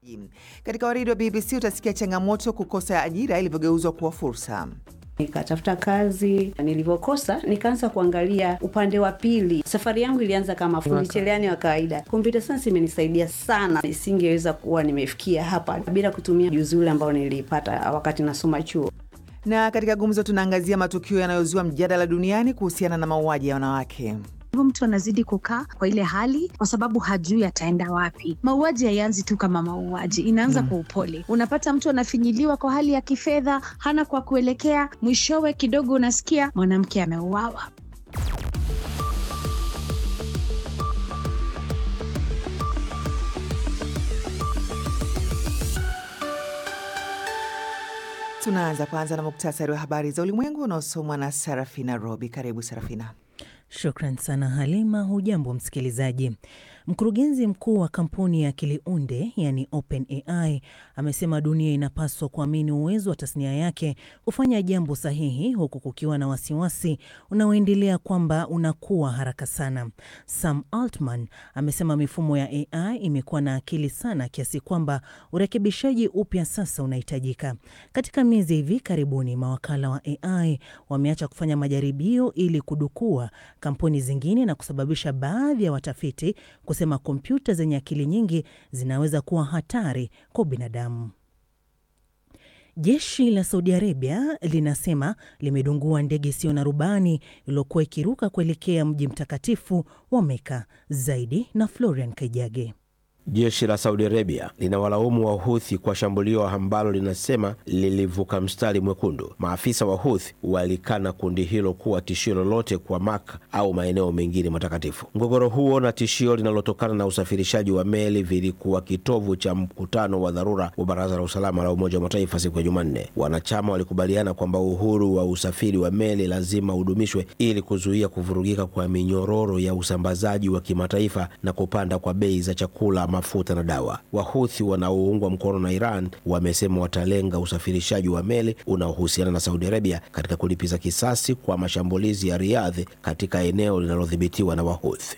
Katika waridi wa BBC utasikia changamoto kukosa ajira ilivyogeuzwa kuwa fursa. Nikatafuta kazi, nilivyokosa nikaanza kuangalia upande wa pili. Safari yangu ilianza kama fundi cherehani wa kawaida. Computer science imenisaidia sana, nisingeweza kuwa nimefikia hapa bila kutumia ujuzi ule ambao nilipata wakati nasoma chuo. Na katika gumzo tunaangazia matukio yanayozua mjadala duniani kuhusiana na mauaji ya wanawake. hivyo mtu anazidi kukaa kwa ile hali kwa sababu hajui ataenda wapi. Mauaji haianzi tu kama mauaji, inaanza kwa upole. Unapata mtu anafinyiliwa kwa hali ya kifedha, hana kwa kuelekea, mwishowe kidogo unasikia mwanamke ameuawa. Tunaanza kwanza na muktasari wa habari za ulimwengu unaosomwa na Sarafina Robi. Karibu Sarafina. Shukran sana Halima. Hujambo msikilizaji. Mkurugenzi mkuu wa kampuni ya akili unde yani OpenAI amesema dunia inapaswa kuamini uwezo wa tasnia yake kufanya jambo sahihi, huku kukiwa na wasiwasi unaoendelea kwamba unakuwa haraka sana. Sam Altman amesema mifumo ya AI imekuwa na akili sana kiasi kwamba urekebishaji upya sasa unahitajika. Katika miezi hivi karibuni, mawakala wa AI wameacha kufanya majaribio ili kudukua kampuni zingine na kusababisha baadhi ya watafiti kusema kompyuta zenye akili nyingi zinaweza kuwa hatari kwa binadamu. Jeshi la Saudi Arabia linasema limedungua ndege isiyo na rubani iliyokuwa ikiruka kuelekea mji mtakatifu wa Meka. Zaidi na Florian Kaijage. Jeshi la Saudi Arabia linawalaumu Wahuthi kwa shambulio ambalo linasema lilivuka mstari mwekundu. Maafisa wa Huthi walikana kundi hilo kuwa tishio lolote kwa Maka au maeneo mengine matakatifu. Mgogoro huo na tishio linalotokana na usafirishaji wa meli vilikuwa kitovu cha mkutano wa dharura wa Baraza la Usalama la Umoja wa Mataifa siku ya Jumanne. Wanachama walikubaliana kwamba uhuru wa usafiri wa meli lazima udumishwe ili kuzuia kuvurugika kwa minyororo ya usambazaji wa kimataifa na kupanda kwa bei za chakula mafuta na dawa. Wahuthi wanaoungwa mkono na Iran wamesema watalenga usafirishaji wa meli unaohusiana na Saudi Arabia katika kulipiza kisasi kwa mashambulizi ya Riyadh katika eneo linalodhibitiwa na Wahuthi.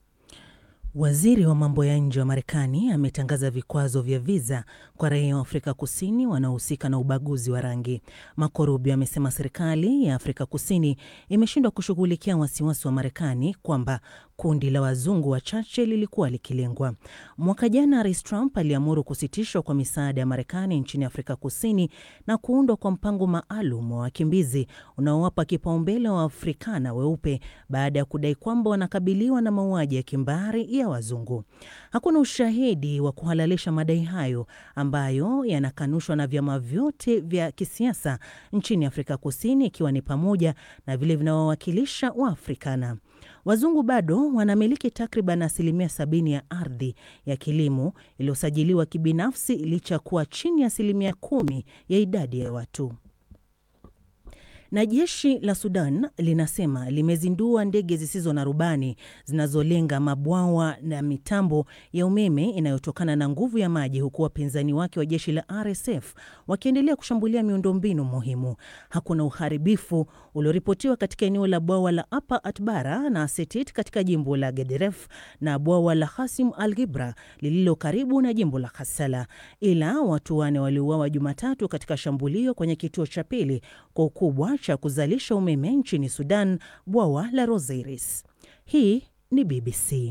Waziri wa mambo ya nje wa Marekani ametangaza vikwazo vya viza kwa raia wa Afrika Kusini wanaohusika na ubaguzi wa rangi. Marco Rubio amesema serikali ya Afrika Kusini imeshindwa kushughulikia wasiwasi wa Marekani kwamba kundi la wazungu wachache lilikuwa likilengwa. Mwaka jana, Rais Trump aliamuru kusitishwa kwa misaada ya Marekani nchini Afrika Kusini na kuundwa kwa mpango maalum wa wakimbizi unaowapa kipaumbele wa Afrikana weupe baada ya kudai kwamba wanakabiliwa na mauaji ya kimbari ya wazungu. Hakuna ushahidi wa kuhalalisha madai hayo ambayo yanakanushwa na vyama vyote vya kisiasa nchini Afrika Kusini, ikiwa ni pamoja na vile vinawawakilisha Waafrikana. Wazungu bado wanamiliki takriban asilimia sabini ya ardhi ya kilimo iliyosajiliwa kibinafsi licha ya kuwa chini ya asilimia kumi ya idadi ya watu. Na jeshi la Sudan linasema limezindua ndege zisizo na rubani zinazolenga mabwawa na mitambo ya umeme inayotokana na nguvu ya maji, huku wapinzani wake wa jeshi la RSF wakiendelea kushambulia miundombinu muhimu. Hakuna uharibifu ulioripotiwa katika eneo la bwawa la Upper Atbara na Setit katika jimbo la Gederef na bwawa la Hasim Al Gibra lililo karibu na jimbo la Kassala, ila watu wane waliuawa Jumatatu katika shambulio kwenye kituo cha pili kwa ukubwa cha kuzalisha umeme nchini Sudan, bwawa la Rosiris. Hii ni BBC.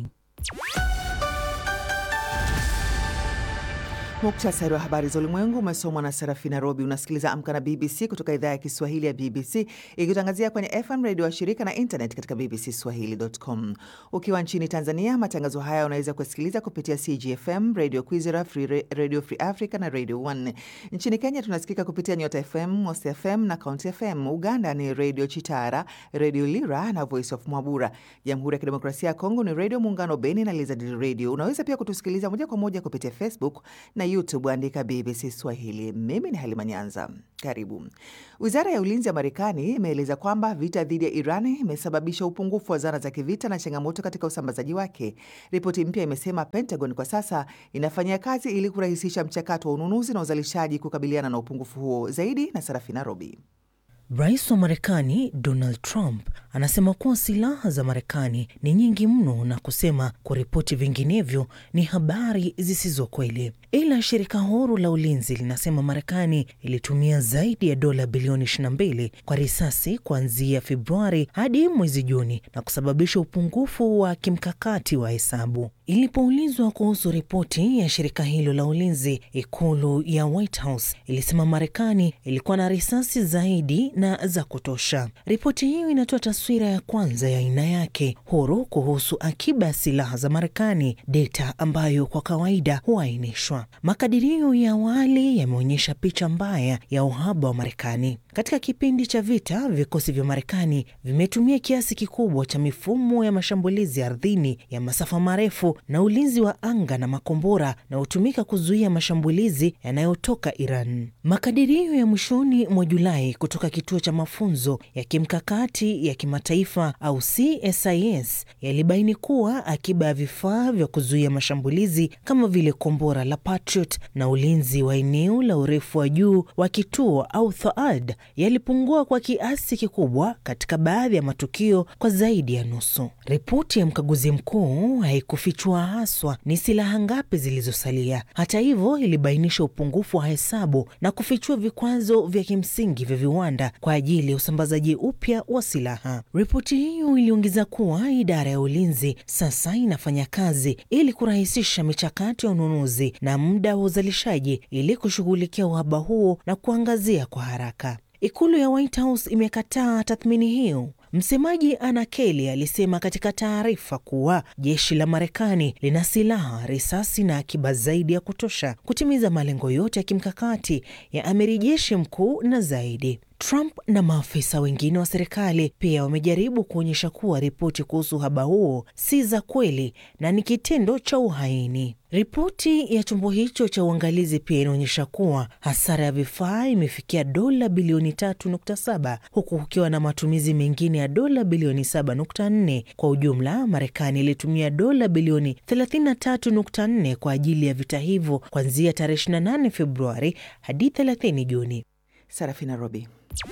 Muktasari wa habari za ulimwengu umesomwa na Serafina Robi. Unasikiliza Amka na BBC kutoka idhaa ya Kiswahili ya BBC ikitangazia kwenye FM redio wa shirika na internet katika bbcswahili.com. Ukiwa nchini Tanzania, matangazo haya unaweza kusikiliza kupitia CGFM, Radio Kwizera, Free, Radio Free Africa na Radio 1. Nchini Kenya tunasikika kupitia Nyota FM, Most FM na County FM. Uganda ni Radio Chitara, Radio Lira na Voice of Mwabura. Jamhuri ya Kidemokrasia ya Kongo ni Radio Muungano Beni na Lizard Radio. Unaweza pia kutusikiliza moja kwa moja kupitia Facebook na YouTube andika BBC Swahili. Mimi ni Halima Nyanza, karibu. Wizara ya ulinzi ya Marekani imeeleza kwamba vita dhidi ya Irani imesababisha upungufu wa zana za kivita na changamoto katika usambazaji wake. Ripoti mpya imesema Pentagon kwa sasa inafanyia kazi ili kurahisisha mchakato wa ununuzi na uzalishaji kukabiliana na upungufu huo. Zaidi na Sarafina Robi. Rais wa Marekani Donald Trump anasema kuwa silaha za Marekani ni nyingi mno na kusema kuripoti vinginevyo ni habari zisizo kweli. Ila shirika huru la ulinzi linasema Marekani ilitumia zaidi ya dola bilioni 22 kwa risasi kuanzia Februari hadi mwezi Juni na kusababisha upungufu wa kimkakati wa hesabu. Ilipoulizwa kuhusu ripoti ya shirika hilo la ulinzi, ikulu ya White House ilisema Marekani ilikuwa na risasi zaidi na za kutosha. Ripoti hiyo inatoa taswira ya kwanza ya aina yake huru kuhusu akiba ya silaha za Marekani, data ambayo kwa kawaida huainishwa. Makadirio ya awali yameonyesha picha mbaya ya uhaba wa Marekani. Katika kipindi cha vita, vikosi vya Marekani vimetumia kiasi kikubwa cha mifumo ya mashambulizi ardhini ya masafa marefu na ulinzi wa anga na makombora na hutumika kuzuia mashambulizi yanayotoka Iran. Makadirio ya mwishoni mwa Julai kutoka kituo cha mafunzo ya kimkakati ya kimataifa au CSIS yalibaini kuwa akiba ya vifaa vya kuzuia mashambulizi kama vile kombora la Patriot na ulinzi wa eneo la urefu wa juu wa kituo au THAAD yalipungua kwa kiasi kikubwa katika baadhi ya matukio kwa zaidi ya nusu. Ripoti ya mkaguzi mkuu haikufichua haswa ni silaha ngapi zilizosalia. Hata hivyo, ilibainisha upungufu wa hesabu na kufichua vikwazo vya kimsingi vya viwanda kwa ajili ya usambazaji upya wa silaha. Ripoti hiyo iliongeza kuwa idara ya ulinzi sasa inafanya kazi ili kurahisisha michakato ya ununuzi na muda wa uzalishaji ili kushughulikia uhaba huo na kuangazia kwa haraka. Ikulu ya White House imekataa tathmini hiyo. Msemaji Anna Kelly alisema katika taarifa kuwa jeshi la Marekani lina silaha, risasi na akiba zaidi ya kutosha kutimiza malengo yote ya kimkakati ya amiri jeshi mkuu na zaidi. Trump na maafisa wengine wa serikali pia wamejaribu kuonyesha kuwa ripoti kuhusu uhaba huo si za kweli na ni kitendo cha uhaini. Ripoti ya chombo hicho cha uangalizi pia inaonyesha kuwa hasara ya vifaa imefikia dola bilioni 3.7 huku kukiwa na matumizi mengine ya dola bilioni 7.4. Kwa ujumla, Marekani ilitumia dola bilioni 33.4 kwa ajili ya vita hivyo kuanzia tarehe 28 Februari hadi 30 Juni. Sarafina Robi.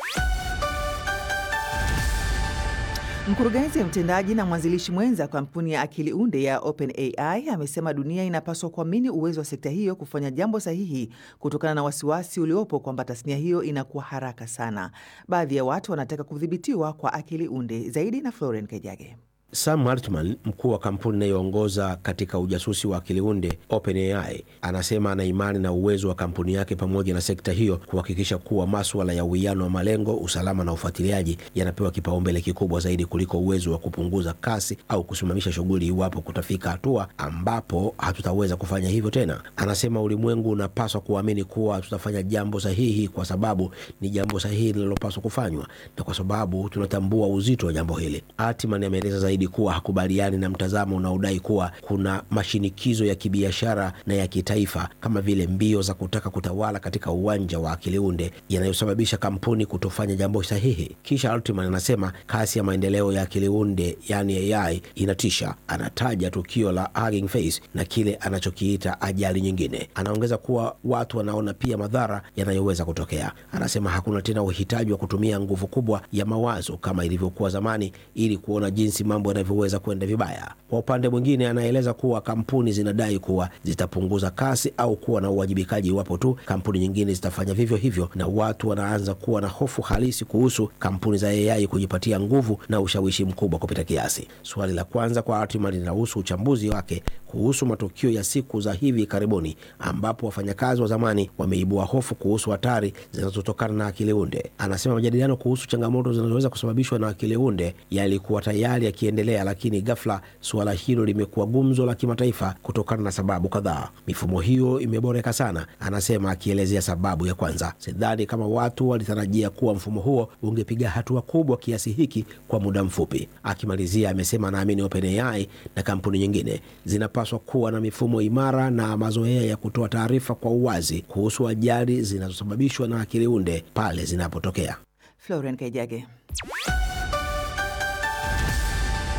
Mkurugenzi mtendaji na mwanzilishi mwenza wa kampuni ya akili unde ya OpenAI amesema dunia inapaswa kuamini uwezo wa sekta hiyo kufanya jambo sahihi kutokana na wasiwasi uliopo kwamba tasnia hiyo inakuwa haraka sana. Baadhi ya watu wanataka kudhibitiwa kwa akili unde zaidi. Na Florian Kejage. Sam Altman, mkuu wa kampuni inayoongoza katika ujasusi wa akili unde OpenAI, anasema ana imani na uwezo wa kampuni yake pamoja na sekta hiyo kuhakikisha kuwa maswala ya uwiano wa malengo, usalama na ufuatiliaji yanapewa kipaumbele kikubwa zaidi kuliko uwezo wa kupunguza kasi au kusimamisha shughuli iwapo kutafika hatua ambapo hatutaweza kufanya hivyo tena. Anasema ulimwengu unapaswa kuamini kuwa tutafanya jambo sahihi kwa sababu ni jambo sahihi linalopaswa kufanywa na kwa sababu tunatambua uzito wa jambo hili. Altman ameeleza zaidi kuwa hakubaliani na mtazamo unaodai kuwa kuna mashinikizo ya kibiashara na ya kitaifa kama vile mbio za kutaka kutawala katika uwanja wa akili unde yanayosababisha kampuni kutofanya jambo sahihi. Kisha Altman anasema kasi ya maendeleo ya akili unde yani AI inatisha. Anataja tukio la Hugging Face na kile anachokiita ajali nyingine. Anaongeza kuwa watu wanaona pia madhara yanayoweza kutokea. Anasema hakuna tena uhitaji wa kutumia nguvu kubwa ya mawazo kama ilivyokuwa zamani ili kuona jinsi mambo yanavyoweza kwenda vibaya. Kwa upande mwingine, anaeleza kuwa kampuni zinadai kuwa zitapunguza kasi au kuwa na uwajibikaji iwapo tu kampuni nyingine zitafanya vivyo hivyo, na watu wanaanza kuwa na hofu halisi kuhusu kampuni za AI kujipatia nguvu na ushawishi mkubwa kupita kiasi. Swali la kwanza kwa Altman linahusu uchambuzi wake kuhusu matukio ya siku za hivi karibuni ambapo wafanyakazi wa zamani wameibua hofu kuhusu hatari zinazotokana na akili unde. Anasema majadiliano kuhusu changamoto zinazoweza kusababishwa na akili unde yalikuwa tayari yakiendelea, lakini ghafla suala hilo limekuwa gumzo la kimataifa kutokana na sababu kadhaa. Mifumo hiyo imeboreka sana, anasema, akielezea sababu ya kwanza. Sidhani kama watu walitarajia kuwa mfumo huo ungepiga hatua kubwa kiasi hiki kwa muda mfupi. Akimalizia amesema anaamini OpenAI na kampuni nyingine zinapaswa kuwa na mifumo imara na mazoea ya kutoa taarifa kwa uwazi kuhusu ajali zinazosababishwa na akili unde pale zinapotokea. Florian Kaijage.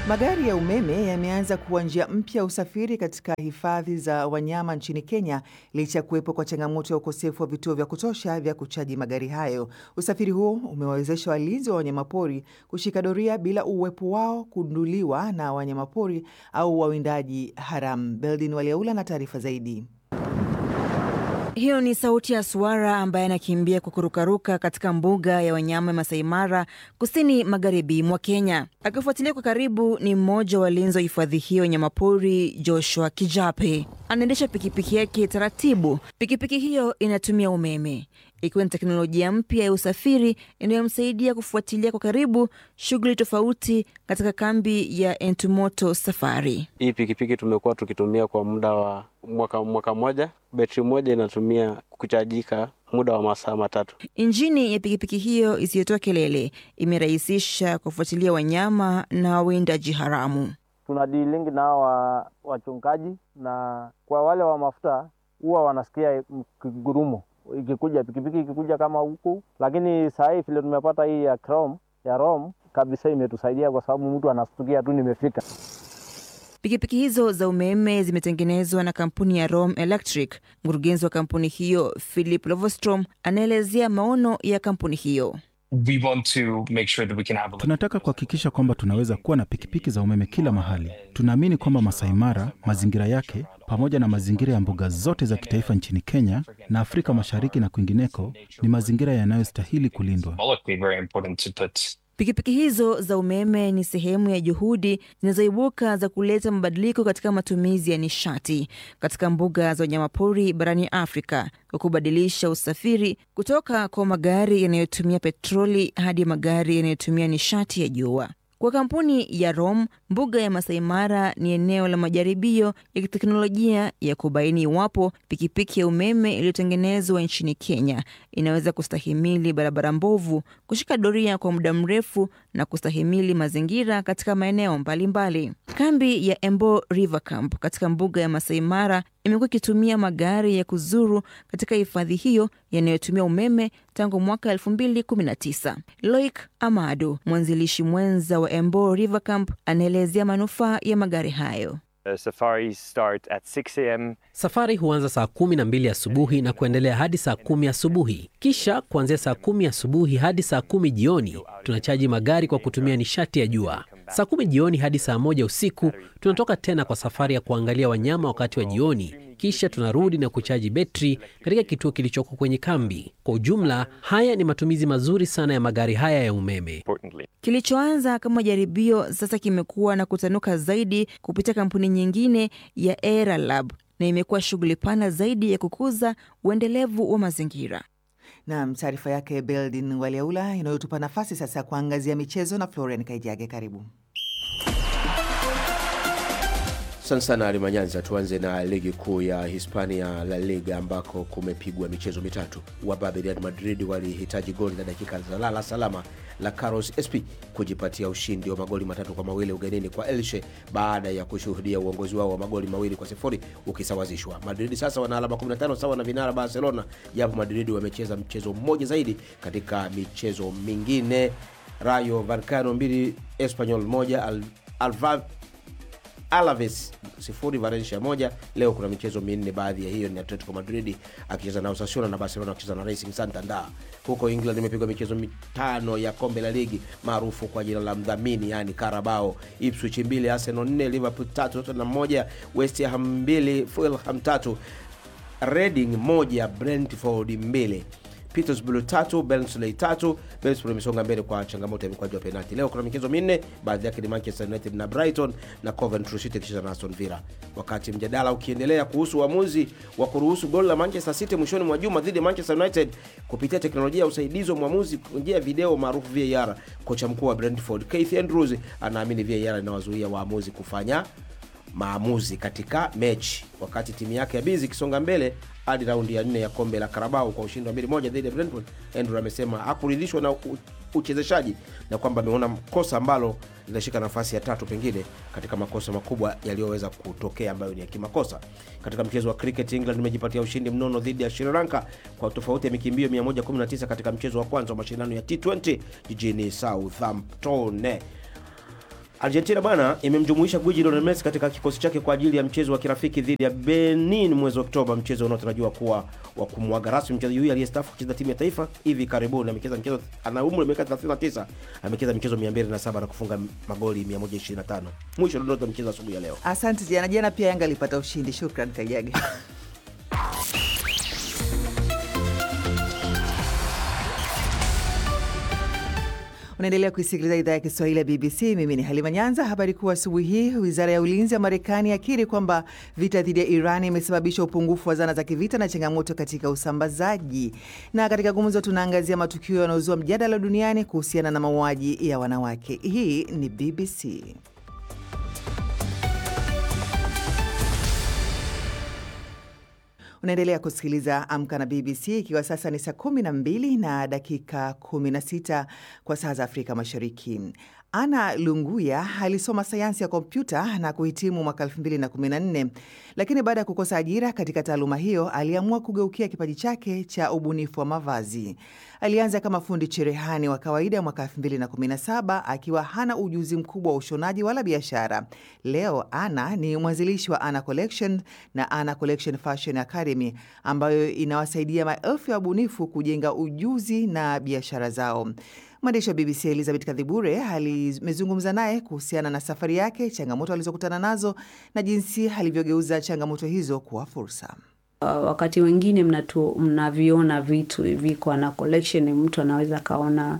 Magari ya umeme yameanza kuwa njia mpya ya usafiri katika hifadhi za wanyama nchini Kenya licha ya kuwepo kwa changamoto ya ukosefu wa vituo vya kutosha vya kuchaji magari hayo. Usafiri huo umewawezesha walinzi wa wanyamapori kushika doria bila uwepo wao kunduliwa na wanyamapori au wawindaji haramu. Beldin Waliaula na taarifa zaidi. Hiyo ni sauti ya swara ambaye anakimbia kwa kurukaruka katika mbuga ya wanyama ya Masai Mara, kusini magharibi mwa Kenya. Akifuatilia kwa karibu ni mmoja wa walinzi wa hifadhi hiyo wanyamapori, Joshua Kijape. Anaendesha pikipiki yake taratibu. Pikipiki hiyo inatumia umeme, ikiwa ni teknolojia mpya ya usafiri inayomsaidia kufuatilia kwa karibu shughuli tofauti katika kambi ya Entumoto Safari. Hii pikipiki tumekuwa tukitumia kwa muda wa mwaka, mwaka moja. Betri moja inatumia kuchajika muda wa masaa matatu. Injini ya pikipiki hiyo isiyotoa kelele imerahisisha kufuatilia wanyama na wawindaji haramu. tuna dilingi na hawa wachungaji, na kwa wale wa mafuta huwa wanasikia kigurumo ikikuja pikipiki ikikuja kama huku, lakini saa hii vile tumepata hii ya Chrome, ya Rom kabisa imetusaidia kwa sababu mtu anastukia tu nimefika. Pikipiki hizo za umeme zimetengenezwa na kampuni ya Rom Electric. Mkurugenzi wa kampuni hiyo Philip Lovostrom anaelezea maono ya kampuni hiyo. We want to make sure that we can have a Tunataka kuhakikisha kwamba tunaweza kuwa na pikipiki za umeme kila mahali. Tunaamini kwamba Masai Mara, mazingira yake, pamoja na mazingira ya mbuga zote za kitaifa nchini Kenya na Afrika Mashariki na kwingineko, ni mazingira yanayostahili kulindwa. symbolically very important to put Pikipiki hizo za umeme ni sehemu ya juhudi zinazoibuka za kuleta mabadiliko katika matumizi ya nishati katika mbuga za wanyamapori barani Afrika kwa kubadilisha usafiri kutoka kwa magari yanayotumia petroli hadi magari yanayotumia nishati ya jua. Kwa kampuni ya Rom, mbuga ya Masai Mara ni eneo la majaribio ya kiteknolojia ya kubaini iwapo pikipiki ya umeme iliyotengenezwa nchini Kenya inaweza kustahimili barabara mbovu, kushika doria kwa muda mrefu na kustahimili mazingira katika maeneo mbalimbali. Kambi ya Embo River Camp katika mbuga ya Masai Mara imekuwa ikitumia magari ya kuzuru katika hifadhi hiyo yanayotumia umeme tangu mwaka 2019. Loic Amado, mwanzilishi mwenza wa Embo River Camp, anaelezea manufaa ya magari hayo. Uh, safaris start at 6 a.m. Safari huanza saa kumi na mbili asubuhi na kuendelea hadi saa kumi asubuhi. Kisha kuanzia saa kumi asubuhi hadi saa kumi jioni tunachaji magari kwa kutumia nishati ya jua. Saa kumi jioni hadi saa moja usiku tunatoka tena kwa safari ya kuangalia wanyama wakati wa jioni, kisha tunarudi na kuchaji betri katika kituo kilichoko kwenye kambi. Kwa ujumla, haya ni matumizi mazuri sana ya magari haya ya umeme. Kilichoanza kama jaribio sasa kimekuwa na kutanuka zaidi kupitia kampuni nyingine ya Era Lab na imekuwa shughuli pana zaidi ya kukuza uendelevu wa mazingira. Nam, taarifa yake Beldin Waliaula inayotupa nafasi sasa ya kuangazia michezo na Florian Kaijage. Karibu. Asante sana Ali Manyanza. Tuanze na ligi kuu ya Hispania, La Liga, ambako kumepigwa michezo mitatu. Wababe Real Madrid walihitaji goli na dakika za lala salama la Carlos Espi kujipatia ushindi wa magoli matatu kwa mawili ugenini kwa Elche baada ya kushuhudia uongozi wao wa magoli mawili kwa sifuri ukisawazishwa. Madrid sasa wana alama 15 sawa na vinara Barcelona, japo Madrid wamecheza mchezo mmoja zaidi katika michezo mingine. Rayo Vallecano mbili, Espanyol moja, Al Alva Alaves sifuri Valencia moja. Leo kuna michezo minne, baadhi ya hiyo ni Atletico Madrid akicheza na Osasuna na Barcelona akicheza na Racing Santander. Huko England imepigwa michezo mitano ya kombe la ligi maarufu kwa jina la mdhamini, yani Carabao. Ipswich mbili, Arsenal nne, Liverpool tatu, Tottenham moja, West Ham mbili, Fulham tatu, Reading moja, Brentford mbili Petersburg tatu Barnsley tatu. Middlesbrough imesonga mbele kwa changamoto ya mikwaju wa penalti. Leo kuna michezo minne, baadhi yake ni Manchester United na Brighton na Coventry City ikicheza na Aston Villa. Wakati mjadala ukiendelea kuhusu uamuzi wa kuruhusu goli la Manchester City mwishoni mwa juma dhidi ya Manchester United kupitia teknolojia ya usaidizi wa mwamuzi kwa njia ya video maarufu VAR, kocha mkuu wa Brentford Keith Andrews anaamini VAR inawazuia waamuzi kufanya maamuzi katika mechi, wakati timu yake ya Bizi ikisonga mbele hadi raundi ya nne ya kombe la Karabao kwa ushindi wa mbili moja dhidi ya Brentford. Andrew amesema hakuridhishwa na u- uchezeshaji na kwamba ameona kosa ambalo linashika nafasi ya tatu pengine katika makosa makubwa yaliyoweza kutokea ambayo ni ya kimakosa. Katika mchezo wa cricket, England imejipatia ushindi mnono dhidi ya Sri Lanka kwa tofauti ya mikimbio 119 katika mchezo wa kwanza wa mashindano ya T20 jijini Southampton. Argentina bwana imemjumuisha gwiji Lionel Messi katika kikosi chake kwa ajili ya mchezo wa kirafiki dhidi ya Benin mwezi Oktoba, mchezo unaotarajiwa kuwa wa kumwaga rasmi mchezaji huyu aliyestaafu kucheza timu ya taifa hivi karibuni. Amecheza mchezo, ana umri wa miaka 39, amecheza michezo 207 na kufunga magoli 125. Mwisho dondoo mchezo asubuhi ya leo. Asante jana jana, pia Yanga alipata ushindi. Shukran Kajage. Unaendelea kuisikiliza idhaa ya Kiswahili ya BBC. Mimi ni Halima Nyanza. Habari kuu asubuhi hii, wizara ya ulinzi ya Marekani akiri kwamba vita dhidi ya Iran imesababisha upungufu wa zana za kivita na changamoto katika usambazaji. Na katika gumzo, tunaangazia matukio yanayozua mjadala duniani kuhusiana na mauaji ya wanawake. Hii ni BBC. Unaendelea kusikiliza Amka na BBC ikiwa sasa ni saa 12 na dakika 16 kwa saa za Afrika Mashariki. Ana Lunguya alisoma sayansi ya kompyuta na kuhitimu mwaka 2014, lakini baada ya kukosa ajira katika taaluma hiyo aliamua kugeukia kipaji chake cha ubunifu wa mavazi. Alianza kama fundi cherehani wa kawaida mwaka 2017 akiwa hana ujuzi mkubwa wa ushonaji wala biashara. Leo Ana ni mwanzilishi wa Ana Collection na Ana Collection Fashion Academy ambayo inawasaidia maelfu ya wabunifu kujenga ujuzi na biashara zao. Mwandishi wa BBC Elizabeth Kadhibure alimezungumza naye kuhusiana na safari yake, changamoto alizokutana nazo na jinsi alivyogeuza changamoto hizo kuwa fursa. Uh, wakati wengine mnatu, mnaviona vitu viko na collection, mtu anaweza akaona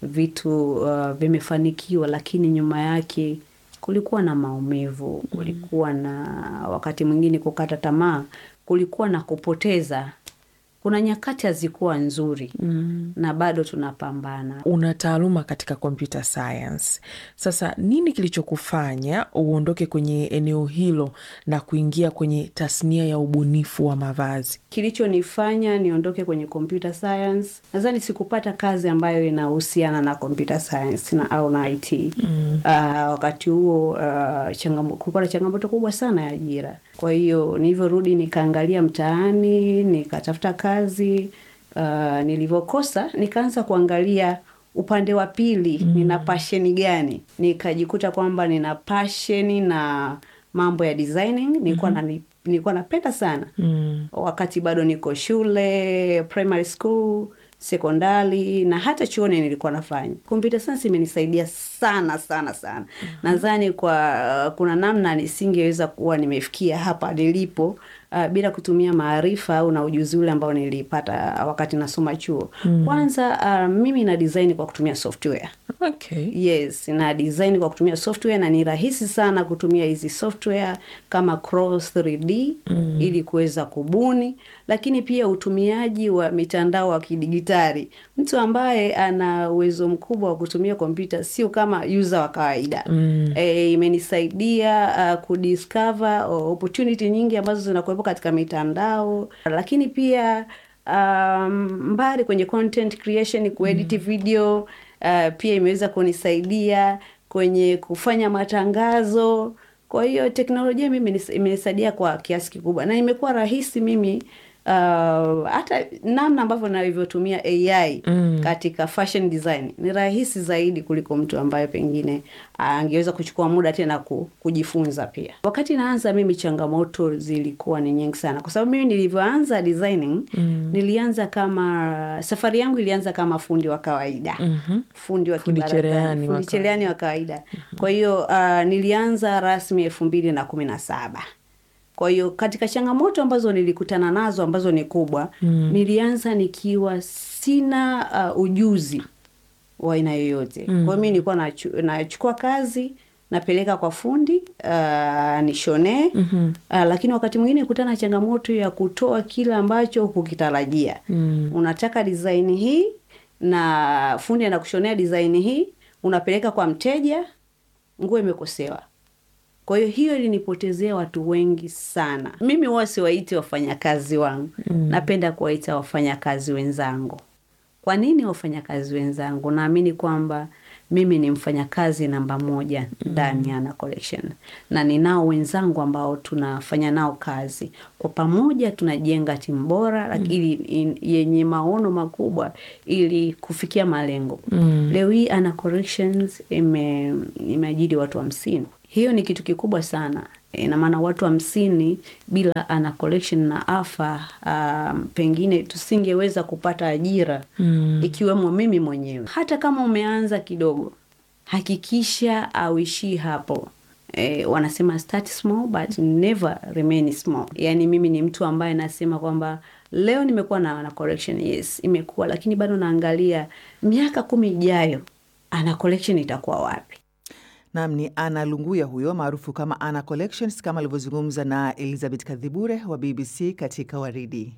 vitu uh, vimefanikiwa, lakini nyuma yake kulikuwa na maumivu, kulikuwa na wakati mwingine kukata tamaa, kulikuwa na kupoteza kuna nyakati hazikuwa nzuri mm. na bado tunapambana. Una taaluma katika computer science, sasa nini kilichokufanya uondoke kwenye eneo hilo na kuingia kwenye tasnia ya ubunifu wa mavazi? Kilichonifanya niondoke kwenye computer science, nadhani sikupata kazi ambayo inahusiana na computer science na au na IT mm. uh, wakati huo uh, changamo, kulikuwa na changamoto kubwa sana ya ajira kwa hiyo nilivyorudi nikaangalia mtaani nikatafuta kazi uh, nilivyokosa nikaanza kuangalia upande wa pili mm. nina pasheni gani nikajikuta kwamba nina pasheni na mambo ya designing nilikuwa mm-hmm. na nilikuwa napenda sana mm. wakati bado niko shule primary school sekondari na hata chuoni nilikuwa nafanya. Computer science imenisaidia sana sana sana. mm-hmm. Nadhani kwa kuna namna nisingeweza kuwa nimefikia hapa nilipo uh, bila kutumia maarifa au na ujuzi ule ambao nilipata wakati nasoma chuo. mm-hmm. Kwanza uh, mimi na design kwa kutumia software. Okay. Yes, na design kwa kutumia software na ni rahisi sana kutumia hizi software kama Cross 3D mm. ili kuweza kubuni, lakini pia utumiaji wa mitandao wa kidigitali. Mtu ambaye ana uwezo mkubwa wa kutumia kompyuta sio kama user wa kawaida mm. E, imenisaidia uh, kudiscover opportunity nyingi ambazo zinakuwepo katika mitandao, lakini pia um, mbali kwenye content creation, kuedit mm. video Uh, pia imeweza kunisaidia kwenye kufanya matangazo. Kwa hiyo teknolojia mimi imenisaidia kwa kiasi kikubwa, na imekuwa rahisi mimi uh, hata namna ambavyo navyotumia AI mm. katika fashion design ni rahisi zaidi kuliko mtu ambaye pengine angeweza kuchukua muda tena kujifunza. Pia wakati naanza mimi, changamoto zilikuwa ni nyingi sana, kwa sababu mimi nilivyoanza designing mm. nilianza kama safari yangu ilianza kama fundi wa kawaida mm -hmm. fundi wa fundi cherehani fundi cherehani wa kawaida mm -hmm. kwa hiyo uh, nilianza rasmi elfu mbili na kumi na saba kwa hiyo katika changamoto ambazo nilikutana nazo ambazo ni kubwa mm. nilianza nikiwa sina uh, ujuzi wa aina yoyote mm. kwa hiyo mi nilikuwa nachukua kazi napeleka kwa fundi uh, nishonee mm -hmm. uh, lakini wakati mwingine kutana na changamoto ya kutoa kile ambacho hukukitarajia mm. unataka design hii na fundi anakushonea design hii unapeleka kwa mteja nguo imekosewa kwa hiyo hiyo ilinipotezea watu wengi sana. Mimi huwa siwaiti wafanyakazi wangu mm. napenda kuwaita wafanyakazi wenzangu. Kwa nini wafanyakazi wenzangu? Naamini kwamba mimi ni mfanyakazi namba moja ndani ya Ana Collection na ninao wenzangu ambao tunafanya nao kazi kwa pamoja, tunajenga timu bora lakini in- yenye maono makubwa ili kufikia malengo. Mm. Leo hii Ana Collections ime imeajiri watu hamsini. Hiyo ni kitu kikubwa sana. Ina maana watu hamsini bila Ana Collection na AFA um, pengine tusingeweza kupata ajira Mm. ikiwemo mimi mwenyewe. Hata kama umeanza kidogo, hakikisha auishii hapo. E, wanasema start small but never remain small. Yaani mimi ni mtu ambaye nasema kwamba leo nimekuwa na Ana Collection, yes, imekuwa lakini bado naangalia miaka kumi ijayo Ana Collection itakuwa wapi? Nam ni Ana Lunguya huyo maarufu kama Ana Collections, kama alivyozungumza na Elizabeth Kadhibure wa BBC katika Waridi.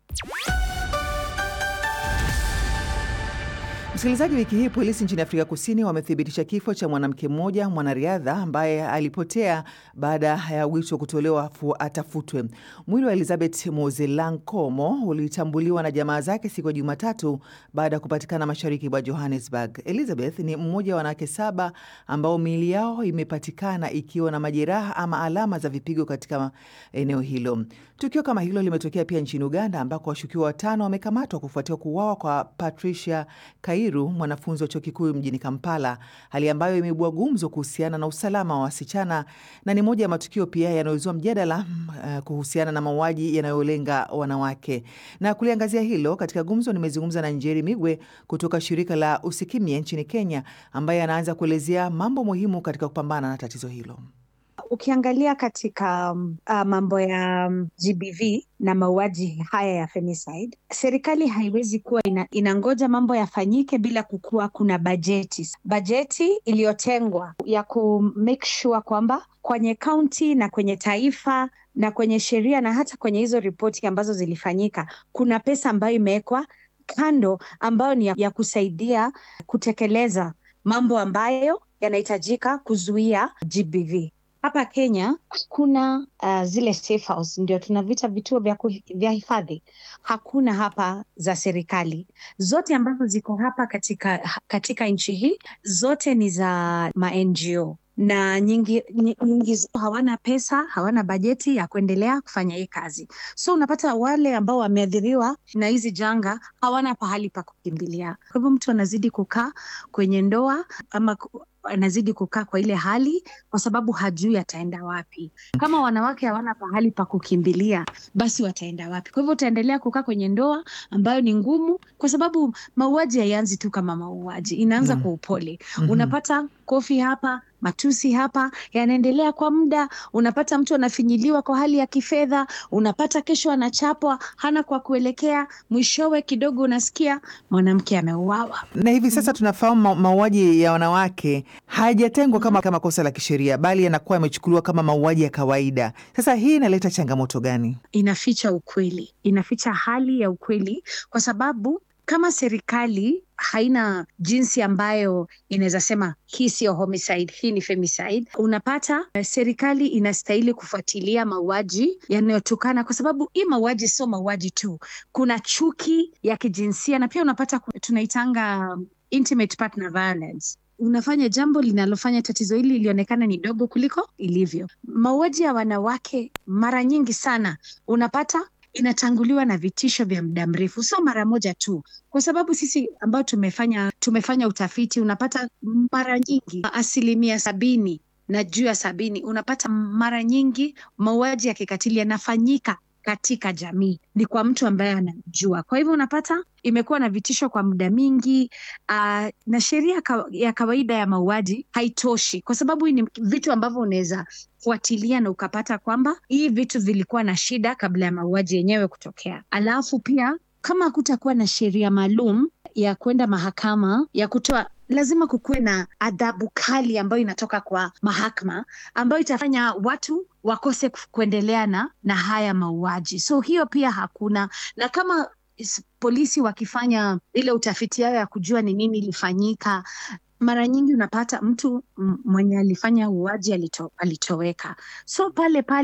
Msikilizaji, wiki hii polisi nchini Afrika Kusini wamethibitisha kifo cha mwanamke mmoja mwanariadha ambaye alipotea baada ya wito kutolewa fu- atafutwe. Mwili wa Elizabeth Mozelankomo ulitambuliwa na jamaa zake siku ya Jumatatu baada ya kupatikana mashariki mwa Johannesburg. Elizabeth ni mmoja wa wanawake saba ambao miili yao imepatikana ikiwa na majeraha ama alama za vipigo katika eneo hilo. Tukio kama hilo limetokea pia nchini Uganda ambako washukiwa watano wamekamatwa kufuatia kuuawa kwa Patricia Kairu, mwanafunzi wa chuo kikuu mjini Kampala, hali ambayo imeibua gumzo kuhusiana na usalama wa wasichana na ni moja ya matukio pia yanayozua mjadala uh, kuhusiana na mauaji yanayolenga wanawake. Na kuliangazia hilo katika gumzo, nimezungumza na Njeri Migwe kutoka shirika la Usikimye nchini Kenya, ambaye anaanza kuelezea mambo muhimu katika kupambana na tatizo hilo. Ukiangalia katika um, uh, mambo ya um, GBV na mauaji haya ya femicide, serikali haiwezi kuwa ina, inangoja mambo yafanyike bila kukuwa kuna bajeti bajeti iliyotengwa ya ku make sure kwamba kwenye kaunti na kwenye taifa na kwenye sheria na hata kwenye hizo ripoti ambazo zilifanyika kuna pesa ambayo imewekwa kando ambayo ni ya, ya kusaidia kutekeleza mambo ambayo yanahitajika kuzuia GBV. Hapa Kenya kuna uh, zile safe house, ndio tunavita vituo vya, kuhi- vya hifadhi. Hakuna hapa za serikali. Zote ambazo ziko hapa katika, katika nchi hii zote ni za ma NGO na nyingi, nyi- nyingi zao hawana pesa, hawana bajeti ya kuendelea kufanya hii kazi. So unapata wale ambao wameathiriwa na hizi janga hawana pahali pa kukimbilia. Kwa hivyo mtu anazidi kukaa kwenye ndoa ama ku- anazidi kukaa kwa ile hali kwa sababu hajui ataenda wapi. Kama wanawake hawana pahali pa kukimbilia, basi wataenda wapi? Kwa hivyo utaendelea kukaa kwenye ndoa ambayo ni ngumu, kwa sababu mauaji haianzi tu kama mauaji, inaanza Mm. kwa upole. Mhm. Unapata kofi hapa, matusi hapa, yanaendelea kwa muda. Unapata mtu anafinyiliwa kwa hali ya kifedha, unapata kesho anachapwa, hana kwa kuelekea, mwishowe kidogo unasikia mwanamke ameuawa. Na hivi sasa tunafahamu ma- mauaji ya wanawake hayajatengwa kama, kama kosa la kisheria, bali yanakuwa yamechukuliwa kama mauaji ya kawaida. Sasa hii inaleta changamoto gani? inaficha ukweli, inaficha hali ya ukweli, kwa sababu kama serikali haina jinsi ambayo inaweza sema hii sio homicide, hii ni femicide, unapata eh, serikali inastahili kufuatilia mauaji yanayotokana, kwa sababu hii mauaji sio mauaji tu, kuna chuki ya kijinsia na pia unapata ku- tunaitanga um, intimate partner violence unafanya jambo linalofanya tatizo hili lilionekana ni dogo kuliko ilivyo. Mauaji ya wanawake mara nyingi sana unapata inatanguliwa na vitisho vya muda mrefu, sio mara moja tu, kwa sababu sisi ambao tumefanya tumefanya utafiti unapata mara nyingi asilimia sabini na juu ya sabini unapata mara nyingi mauaji ya kikatili yanafanyika katika jamii ni kwa mtu ambaye anamjua. Kwa hivyo unapata imekuwa na vitisho kwa muda mingi uh, na sheria ka, ya kawaida ya mauaji haitoshi, kwa sababu hii ni vitu ambavyo unaweza fuatilia na ukapata kwamba hii vitu vilikuwa na shida kabla ya mauaji yenyewe kutokea. Alafu pia kama hakutakuwa na sheria maalum ya kwenda mahakama ya kutoa lazima kukuwe na adhabu kali ambayo inatoka kwa mahakama ambayo itafanya watu wakose ku- kuendelea na, na haya mauaji. So hiyo pia hakuna, na kama is- polisi wakifanya ile utafiti yao ya kujua ni nini ilifanyika, mara nyingi unapata mtu m- mwenye alifanya uuaji alito, alitoweka. So pale pale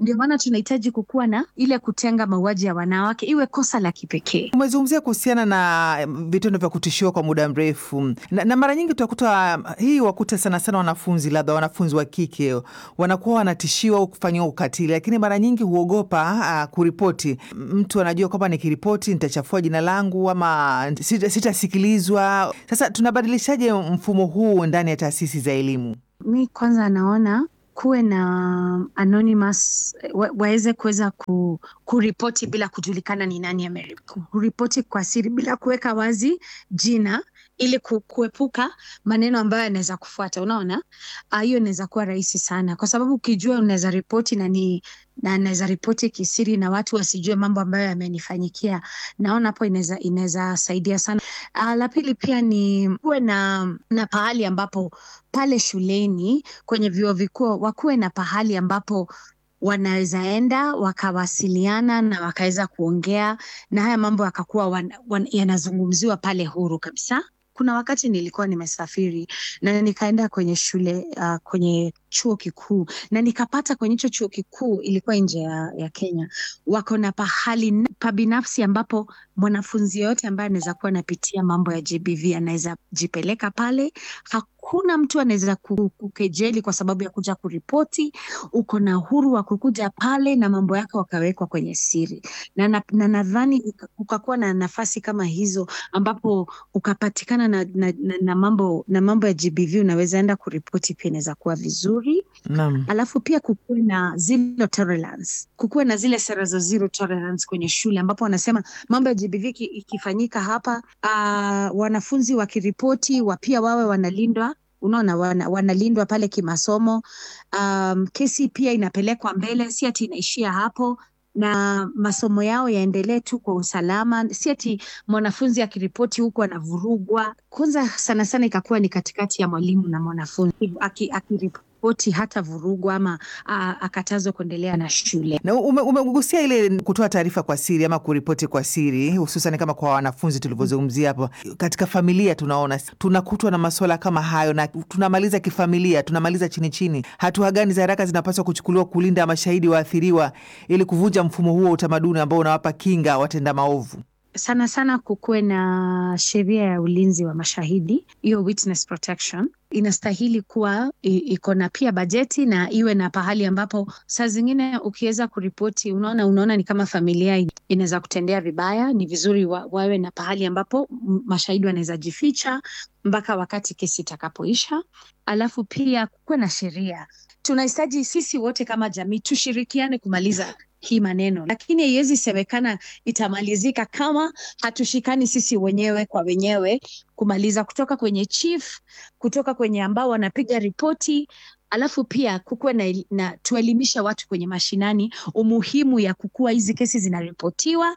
Ndio maana tunahitaji kukuwa na ile kutenga mauaji ya wanawake iwe kosa la kipekee. Umezungumzia kuhusiana na vitendo vya kutishiwa kwa muda mrefu na, na mara nyingi utakuta hii wakuta sana sana wanafunzi labda wanafunzi wa kike wanakuwa wanatishiwa au kufanyiwa ukatili, lakini mara nyingi huogopa uh, kuripoti. Mtu anajua kwamba nikiripoti nitachafua jina langu ama sitasikilizwa. Sasa tunabadilishaje mfumo huu ndani ya taasisi za elimu? Mi kwanza naona kuwe na anonymous wa, waweze kuweza ku, kuripoti bila kujulikana ni nani ameripoti, kuripoti kwa siri bila kuweka wazi jina ili kuepuka maneno ambayo yanaweza kufuata. Unaona, hiyo inaweza kuwa rahisi sana, kwa sababu ukijua unaweza ripoti na ni na naweza ripoti kisiri na watu wasijue mambo ambayo yamenifanyikia. Naona hapo inaweza inaweza saidia sana. Uh, la pili pia ni kuwe na na pahali ambapo pale shuleni kwenye vyuo vikuu wakuwe na pahali ambapo wanaweza enda wakawasiliana na wakaweza kuongea na haya mambo yakakuwa yanazungumziwa pale huru kabisa. Kuna wakati nilikuwa nimesafiri na nikaenda kwenye shule uh, kwenye chuo kikuu na nikapata kwenye hicho chuo kikuu ilikuwa nje ya, ya Kenya, wako na pahali pa binafsi ambapo mwanafunzi yoyote ambaye anaweza kuwa anapitia mambo ya GBV anaweza jipeleka pale. Hakuna mtu anaweza kukejeli kwa sababu ya kuja kuripoti. Uko na uhuru wa kukuja pale na mambo yako wakawekwa kwenye siri, na nadhani na ukakuwa na nafasi kama hizo ambapo ukapatikana na, na, na, na mambo na mambo ya GBV unaweza enda kuripoti, pia inaweza kuwa vizuri. Naam. Alafu pia kukuwe na zero tolerance, kukuwe na zile sera za zero tolerance kwenye shule ambapo wanasema mambo ya GBV ikifanyika hapa, uh, wanafunzi wakiripoti wa pia wawe wanalindwa unaona wana, wanalindwa pale kimasomo. Um, kesi pia inapelekwa mbele, si ati inaishia hapo na masomo yao yaendelee tu kwa usalama, si ati mwanafunzi akiripoti huku anavurugwa. Kwanza sana sana ikakuwa ni katikati ya mwalimu na mwanafunzi akiripoti ripoti hata vurugwa ama akatazwa kuendelea na shule. Na umegusia ume ile kutoa taarifa kwa siri ama kuripoti kwa siri, hususan kama kwa wanafunzi tulivyozungumzia hapo. Katika familia tunaona tunakutwa na masuala kama hayo, na tunamaliza kifamilia, tunamaliza chini chini. Hatua gani za haraka zinapaswa kuchukuliwa kulinda mashahidi waathiriwa ili kuvunja mfumo huo wa utamaduni ambao unawapa kinga watenda maovu? Sana sana kukuwe na sheria ya ulinzi wa mashahidi, hiyo witness protection inastahili kuwa iko na pia bajeti na iwe na pahali ambapo saa zingine ukiweza kuripoti, unaona unaona ni kama familia inaweza kutendea vibaya, ni vizuri wa, wawe na pahali ambapo mashahidi wanaweza jificha mpaka wakati kesi itakapoisha. Alafu pia kukuwe na sheria. Tunahitaji sisi wote kama jamii tushirikiane kumaliza hii maneno, lakini haiwezi semekana itamalizika kama hatushikani sisi wenyewe kwa wenyewe kumaliza, kutoka kwenye chief, kutoka kwenye ambao wanapiga ripoti, alafu pia kukuwe na, na tuelimisha watu kwenye mashinani umuhimu ya kukua hizi kesi zinaripotiwa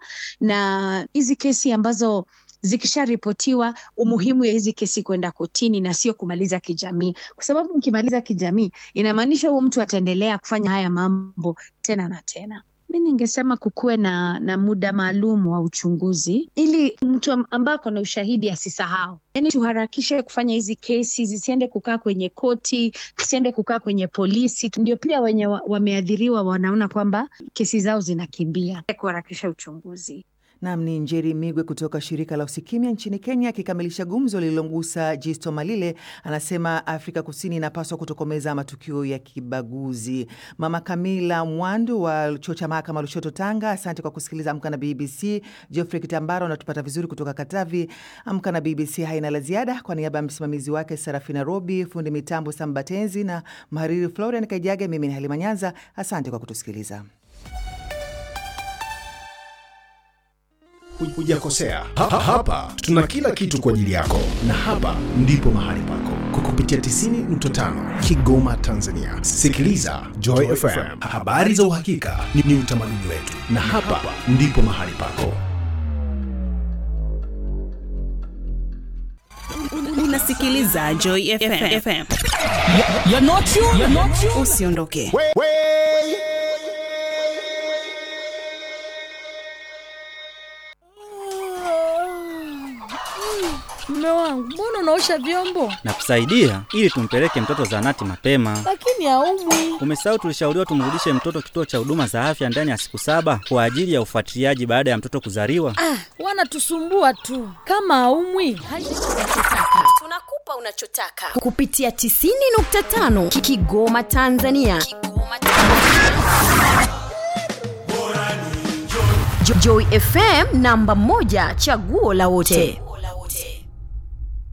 na hizi kesi ambazo zikisharipotiwa umuhimu ya hizi kesi kwenda kotini na sio kumaliza kijamii, kwa sababu mkimaliza kijamii inamaanisha huo mtu ataendelea kufanya haya mambo tena na tena. Mi ningesema kukuwe na, na muda maalum wa uchunguzi ili mtu ambaye ako na ushahidi asisahau. Yani tuharakishe kufanya hizi kesi zisiende kukaa kwenye koti, zisiende kukaa kwenye polisi, ndio pia wenye wameathiriwa wanaona kwamba kesi zao zinakimbia. Kuharakisha uchunguzi. Nam ni Njeri Migwe kutoka shirika la Usikimya nchini Kenya, akikamilisha gumzo lililomgusa Jisto Malile. Anasema Afrika Kusini inapaswa kutokomeza matukio ya kibaguzi. Mama Kamila Mwandu wa chuo cha mahakama Lushoto, Tanga, asante kwa kusikiliza Amka na BBC. Geoffrey Kitambara unatupata vizuri kutoka Katavi. Amka na BBC haina la ziada. Kwa niaba ya msimamizi wake Serafina Robi, fundi mitambo Sambatenzi na mhariri Florian Kaijage, mimi ni Halima Nyanza, asante kwa kutusikiliza. Hujakosea. Ha, ha, hapa tuna kila kitu kwa ajili yako, na hapa ndipo mahali pako kwa kupitia 90.5 Kigoma, Tanzania. Sikiliza Joy FM, habari za uhakika ni, ni utamaduni wetu, na hapa ndipo mahali pako. Unasikiliza Joy FM. FM. You're not you, you're not you. Usiondoke. Mume wangu, mbona unaosha vyombo na kusaidia ili tumpeleke mtoto zahanati mapema. lakini haumwi? Umesahau tulishauriwa tumrudishe mtoto kituo cha huduma za afya ndani ya siku saba kwa ajili ya ufuatiliaji baada ya mtoto kuzaliwa. Ah, wanatusumbua tu. Kama haumwi hali tunakupa unachotaka kupitia 90.5 Kigoma Tanzania. Jo- Joy FM namba moja chaguo la wote.